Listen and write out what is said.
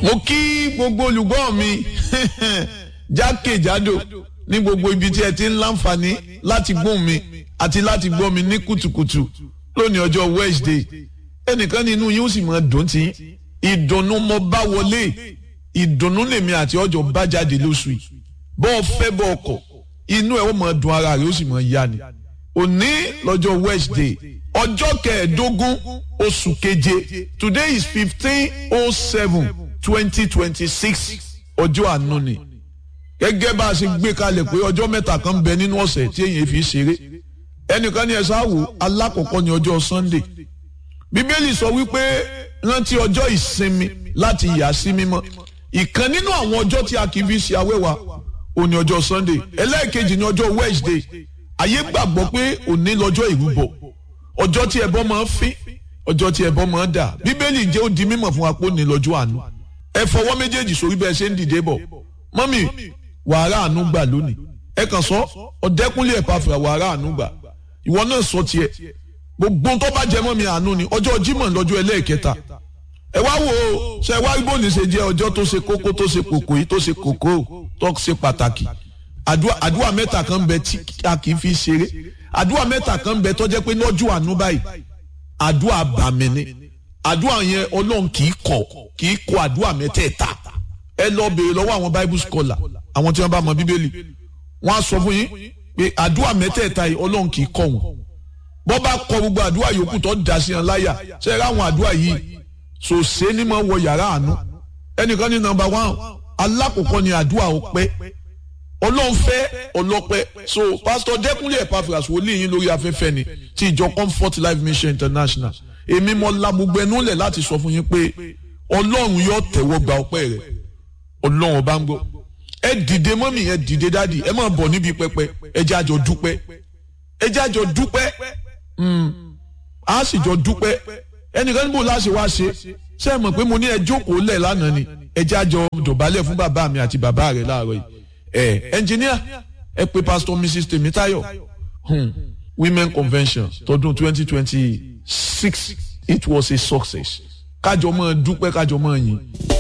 mo kí gbogbo olùgbọ́ mi jákèjádò ní gbogbo ibi tí ẹ ti ń láǹfààní láti gbóhùn mi àti láti gbọ́ mi ní kùtùkùtù lónìí ọjọ́ Wednesday ẹnìkan nínú yín ó sì máa dùn tí ìdùnnú mo bá wọlé ìdùnnú lèmi àti ọjọ́ bá jáde lóṣù yìí bọ́ ọ fẹ́ bọ́ ọkọ̀ inú ẹ̀ ó máa dùn ara rẹ̀ ó sì máa yá ni òní lọ́jọ́ Wednesday ọjọ́ kẹẹ̀ẹ́dógún oṣù keje today is fifteen oh seven twenty twenty six ọjọ́ àánú ni gẹ́gẹ́ bá a ṣe gbé kalẹ̀ pé ọjọ́ mẹ́ta kan bẹ nínú ọ̀sẹ̀ tí èyàn fi ṣeré ẹnìkan ní ẹ sáwò alákọ̀ọ́kọ́ ní ọjọ́ Sunday bíbélì sọ wípé rántí ọjọ́ ìsinmi láti yà sí mímọ́ ìkan nínú àwọn ọjọ́ tí a kì í fi ṣe awẹ́wà òní ọjọ́ Sunday ẹlẹ́ẹ̀kejì ní ọjọ́ Wednesday ayé gbàgbọ́ pé òní lọ́jọ́ ìrúbọ ọjọ́ tí ẹbọ máa ń fín ọjọ́ tí ẹbọ máa ń dà bíbélì jẹ́ ó di mímọ̀ fún wa pé òní lọ́jọ́ àánú ẹ fọwọ́ méjèèjì sórí bẹ́ẹ̀ ṣe ń dìde bọ̀ mọ́mì wàhálà àánú gbà lónìí ẹ kàn sọ ọ̀dẹ́kúnlé ẹ̀pà fìlà wàhálà àánú gbà ìwọ náà sọ tiẹ̀ gbogbo tó bá jẹ mọ́ mi àánú ni ọjọ́ Jímọ̀ lọ́jọ́ ẹlẹ́ẹ̀kẹta ẹ wá wò ó ṣe wá bó ní ṣe jẹ́ ọjọ́ tó ṣe kókó tó ṣe kòkó yìí tó ṣe kòkó tó ṣe pàtàkì àdúrà mẹ́ta kan bẹ tí a kì í fi ṣeré àdúrà mẹ́ta kan bẹ tó jẹ́ pé lọ́jọ́ àánú báyìí àdúrà bàmí ni àdúrà yẹn Ọlọ́run kì í kọ̀ kì í kọ̀ àdúrà mẹ́tẹ̀ẹ̀ta ẹ lọ béèrè lọ́wọ́ àwọn bible scholar àwọn tí wọ́n bá mọ bíbélì wọ́n á sọ fún yín pé àdúrà mẹ́tẹ̀ẹ̀ta yìí Ọlọ́run kì í kọ̀ wọ́n bọ́ bá kọ gbogbo àdúrà yòókù tó dà sí wọn láyà ṣe é ráwọn àdúrà yìí sòsé ní mọ̀ wọ yàrá àánú ẹnìkan ní nọ́mbà one alákòókò ní àdúrà ọpẹ́ Ọlọ́run fẹ́ ọlọ́pẹ́ so pastor Dẹ́kunlé Epaphras wòlíì yín lórí afẹ́fẹ́ ni ti ìjọ Comfort Life Mission International èmi mọ la gbogbo ẹnu lẹ̀ láti sọ fún yín pé Ọlọ́run yóò tẹ̀wọ́ gba ọpẹ́ rẹ̀ Ọlọ́run ọba ń gbọ́ ẹ dìde mọ́mì ẹ dìde dáàdì ẹ máa bọ̀ níbi pẹpẹ ẹ jẹ́ àjọ dúpẹ́ ẹ jẹ́ àjọ dúpẹ́ a sì jọ dúpẹ́ ẹnìkan níbo láṣẹ wá ṣe ṣé ẹ mọ̀ pé mo ní ẹ jókòó lẹ̀ lánàá ni ẹ jẹ́ àjọ dọ̀bálẹ̀ fún bàbá mi àti bàbá rẹ̀ láàárọ̀ yìí ẹ ẹnjìníà ẹ pé pastor mrs Tèmítáyọ̀ hmm. women convention tọdún twenty twenty six it was a success kájọ máa dúpẹ́ kájọ máa yìn.